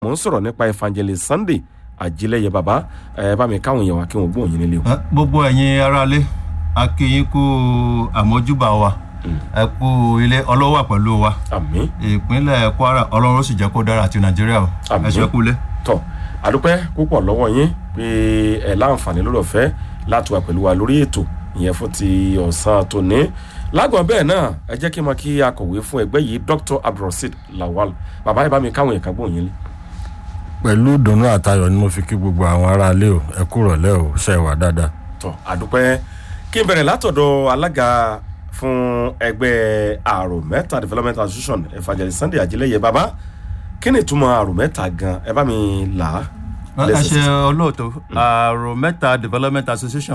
mò ń sọ̀rọ̀ nípa evangelist sunday ajílẹ̀yẹ bàbá ẹ bá mi káwọn èèyàn wá kí wọ́n gbóhùn yín nílé o. Ẹ, gbogbo ẹ̀yin aráalé a kí yín kú àmójúbà wa ẹ kú ilé ọlọ́wà pẹ̀lú wa àmín ìpínlẹ̀ kwara ọlọ́run ó sì jẹ́ kó dára àti nàìjíríà o Àmín. ẹ ṣe kú lé. tọ àdúpẹ́ púpọ̀ lọ́wọ́ yín pé ẹ láǹfààní lórí ọ̀fẹ́ láti wà pẹ̀lú wa lórí ètò ìyẹn fún ti ọ̀sán tòní lágbọ̀n bẹ́ẹ̀ náà ẹ jẹ́ kí n mọ kí akọ̀wé fún ẹgbẹ́ yìí dr abdulrasheed lawal bàbá ẹ bá mi káwọn èèyàn kan gbóhùn yín lé. pẹ̀lú ìdùnnú àtayọ̀ ni mo fi kí gbogbo àwọn aráalé o ẹ kú rọ̀lẹ́ o ṣe wà dáadáa. tọ àdúpẹ́ kí n bẹ̀rẹ̀ látọ̀dọ̀ alága fún ẹgbẹ́ àrò mẹ́ta development association evangelist sunday ajílẹ̀yẹ bàbá kí ni ìtumọ̀ àrò mẹ́ta gan ẹ bá mi là á. ẹ ṣe olóòtú àrò mẹ́ta development association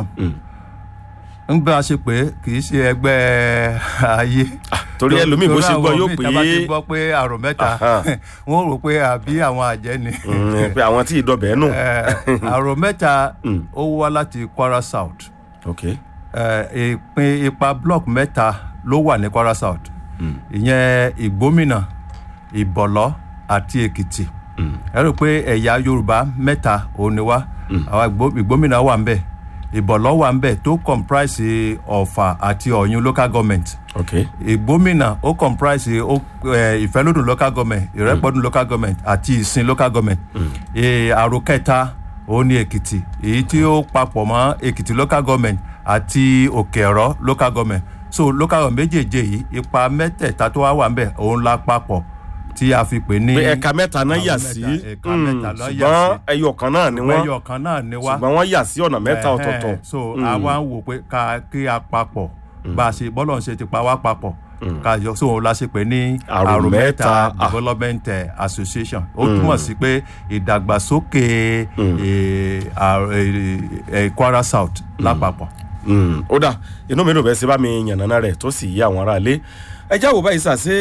ń gbé a ṣe pé kì í ṣe ẹgbẹ́ ayé. torí ẹlòmíì bó ṣe gbọ́ yóò pé torí àwọn míì tá bá ti gbọ́ pé àrò mẹ́ta Aha. wọ́n rò pé àbí àwọn àjẹ́ ni. Mm, pé àwọn tí ìdọ̀bẹ̀ nù. Eh, àrò mẹ́ta ó wá láti kwara south ok Eh, ìpín ipa block mẹ́ta ló wà ní kwara south ìyẹn ìgbómìnà ìbọ̀lọ́ àti èkìtì ẹ rò pé ẹ̀yà yorùbá mẹ́ta òun ni wá àwọn Ìgbó- ìgbómìnà wà ń bẹ̀ ìbọ̀lọ́ wà ń bẹ̀ tó comprise ọ̀fà àti ọ̀yún local government ok ìgbómìnà ó comprise ó ẹ, ìfẹ́lódùn local government ìrẹ́pọ̀dùn local government àti ìsìn local government Ẹ, àrò kẹta ó ní èkìtì èyí tí ó papọ̀ mọ́ èkìtì local government àti òkè ẹ̀rọ local government so local government méjèèjì yìí ipa mẹ́tẹ̀ẹ̀ta tó wá wà ń bẹ̀ òun la papọ̀ tí a fi pè ní. pé ẹ̀ka mẹ́ta náà yà àrò sí mẹ́ta, ẹ̀ka mm, mẹ́ta ló yà ṣùgbọ́n sí ẹyọ kan náà ni wọ́n ẹyọ kan náà ni wá ṣùgbọ́n wọ́n yà sí ọ̀nà mẹ́ta Ẹ̀hẹ́n. ọ̀tọ̀ọ̀tọ̀. so àwa ń wò pé ká kí a papọ̀ bá a ṣe bọ́lọ̀ ń ṣe ti pa wá papọ̀ ká yọ so òun la ṣe pé ní Àrò àrò mẹ́ta, mẹ́ta ah. development eh, association ó túmọ̀ sí pé ìdàgbàsókè eh, àrò- eh, eh, kwara south lápapọ̀. Mm, ó dà inú mi dùn bẹ́ẹ̀ sí bá mi yànnàná rẹ̀ tó sì yí àwọn aráalé ẹ jáwọ́ báyìí sà ṣé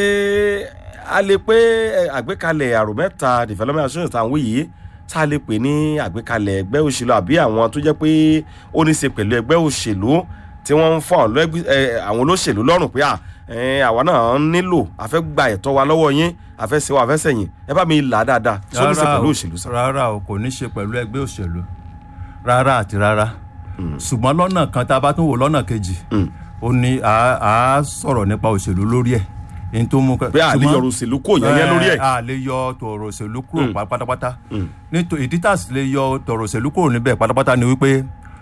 a lè pé ẹ, àgbékalẹ̀ àrò mẹ́ta development association tá à ń wí yìí tá a lè pè ní àgbékalẹ̀ ẹgbẹ́ òṣèlú àbí àwọn tó jẹ́ pé ó ní í ṣe pẹ̀lú ẹgbẹ́ òṣèlú tí wọ́n ń fọ́ àwọn lẹ́gbẹ́- ẹ, àwọn olóṣèlú lọ́rùn pé à ẹ, àwa náà nílò a fẹ́ gba ẹ̀tọ́ wa lọ́wọ́ yín a fẹ́ ṣe wa a fẹ́ sẹ̀yìn ẹ bá mi là á dáadáa tí ó ní í ṣe Rárá pẹ̀lú o, òṣèlú sà. rárá o kò ní ṣe pẹ̀lú ẹgbẹ́ òṣèlú rárá àti rárá ṣùgbọ́n lọ́nà kan tá a bá tún wò lọ́nà kejì ó ní à á sọ̀rọ̀ nípa òṣèlú lórí ẹ̀ èyí tó mú ká- pé à lè ṣùgbọ́n- yọrù òṣèlú kò yẹn lórí ẹ̀. Eh, a lè yọ tọ̀rọ̀ òṣèlú kúrò pa- pátápátá nítorí ìdí tá a sì lè yọ tọ̀rọ̀ òṣèlú kúrò níbẹ̀ pátápátá ni wípé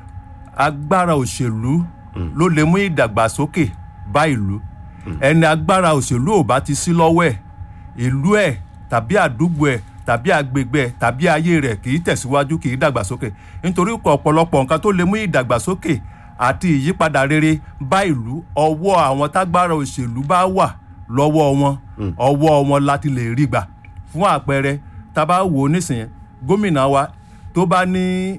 agbára òṣèlú ló lè mú ìdàgbàsókè bá ìlú ẹni agbára òṣèlú ò bá ti sí lọ́wọ́ ẹ̀ ìlú ẹ̀ tàbí àdúgbò ẹ̀ tàbí agbègbè ẹ̀ tàbí ayé rẹ̀ kì í tẹ̀síwájú kì í dàgbàsókè nítorí ọ̀pọ̀lọpọ̀ nǹkan tó lè mú ìdàgbàsókè àti ìyípadà rere bá ìlú ọwọ́ àwọn tágbára òṣèlú bá wà lọ́wọ́ wọn ọwọ́ wọn láti lè rí gbà fún àpẹẹrẹ tá a bá wò ó nísìnyẹn gómìnà wa tó bá ní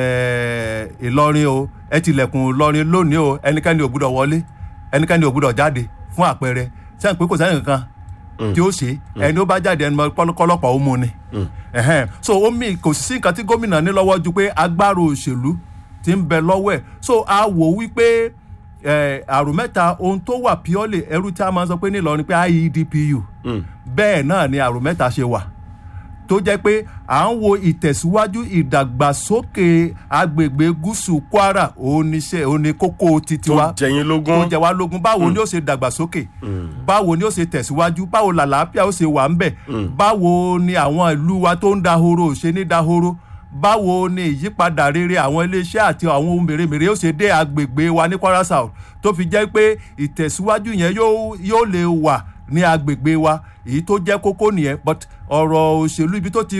eh, ìlọrin o ẹ tilẹ̀kùn ìlọrin lónìí o ẹnikẹ́ni ò gbúdọ̀ wọlé ẹnikẹ́ni ò gbúdọ̀ jáde fún àpẹẹrẹ sẹ́yìn pé kò sẹ́yìn kankan tí ó ṣe ẹni ó bá jáde ẹni kọ́lọ́pàá ó mú ni Ẹ̀hẹ́n. so ó mì kò sí nǹkan tí gómìnà ní lọ́wọ́ ju pé agbára òṣèlú ti ń bẹ lọ́wọ́ ẹ̀ so a wò wípé eh, àrùn mẹ́ta ohun tó wà purely ẹrú tí a máa ń sọ pé ní Ìlọrin pé IEDPU bẹ́ẹ̀ náà ni àrùn mẹ́ta ṣe wà tó jẹ́ pé à ń wo ìtẹ̀síwájú ìdàgbàsókè agbègbè gúúsù Kwara òun ni ṣe òun ni kókó titi tó wa jẹyin tó lógún. jẹ wá lógún báwo ni ó ṣe dàgbàsókè báwo ni ó ṣe tẹ̀síwájú báwo làlàáfíà ó ṣe wà ń bẹ̀ báwo ni àwọn ìlú wa tó ń dahoro ò ṣe ní dahoro báwo ni ìyípadà rere àwọn iléeṣẹ́ àti àwọn ohun mèremère ó ṣe dé agbègbè wa ní Kwara South tó fi jẹ́ pé ìtẹ̀síwájú yẹn yóò yóò lè wà ní agbègbè wa èyí tó jẹ́ kókó nìyẹn but ọ̀rọ̀ òṣèlú ibi tó ti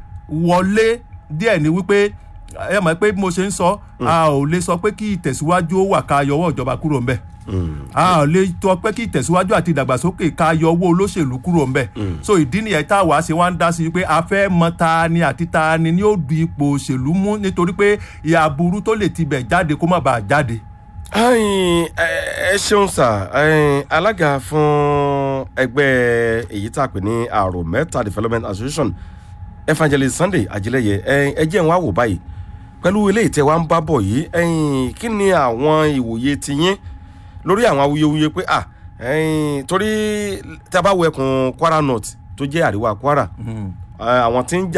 wọlé díẹ̀ ni wípé ẹ mọ̀ pé bí mo ṣe ń sọ a ò lè sọ pé kí ìtẹ̀síwájú ó wà ká yọwọ́ ìjọba kúrò ńbẹ̀ a ò lè sọ pé kí ìtẹ̀síwájú àti ìdàgbàsókè ká yọwọ́ olóṣèlú kúrò ńbẹ̀ so ìdí nìyẹn tá a wá ṣe wá ń dá sí i pé a fẹ́ mọ ta ni àti ta ni ni ó du ipò òṣèlú mú nítorí pé ìyà burú tó lè tibẹ̀ jáde kó má bàa jáde. Ayin, ẹ ẹ ṣeun sà ẹyin, alága fún ẹgbẹ́ èyí tá a pè ní àrò mẹ́ta development association evangelist sunday ajílẹ̀yẹ ẹyin, ẹ jẹ́ n wá wò báyìí pẹ̀lú eléyìí tẹ́ wá ń bá bọ̀ yìí ẹyin, kí ni àwọn ìwòye tiyín lórí àwọn awuyewuye pé à ẹyin, torí tá a bá wo ẹkùn kwara north tó jẹ́ àríwá kwara eh, àwọn tí ń jà